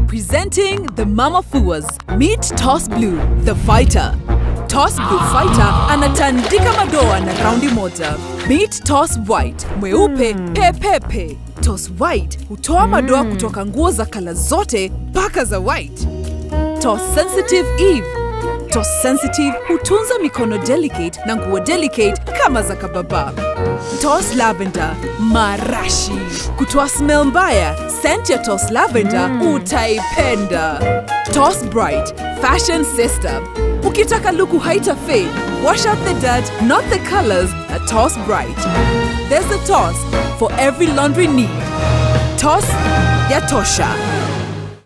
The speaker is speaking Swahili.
Presenting the Mama Fuas. Meet Toss Blue, the fighter. Toss Blue fighter anatandika madoa na raundi moja. Meet Toss White, mweupe pepepe. Toss White hutoa madoa kutoka nguo za kala zote mpaka za white. Toss Sensitive Eve. Toss Sensitive hutunza mikono delicate na nguo delicate kama za kababa. Toss Lavender, marashi. Kutoa smell mbaya, scent ya Toss Lavender utaipenda. Toss Bright, fashion sister. Ukitaka luku haita fade, wash out the dirt, not the colors, at Toss Bright. There's a Toss for every laundry need. Toss ya tosha.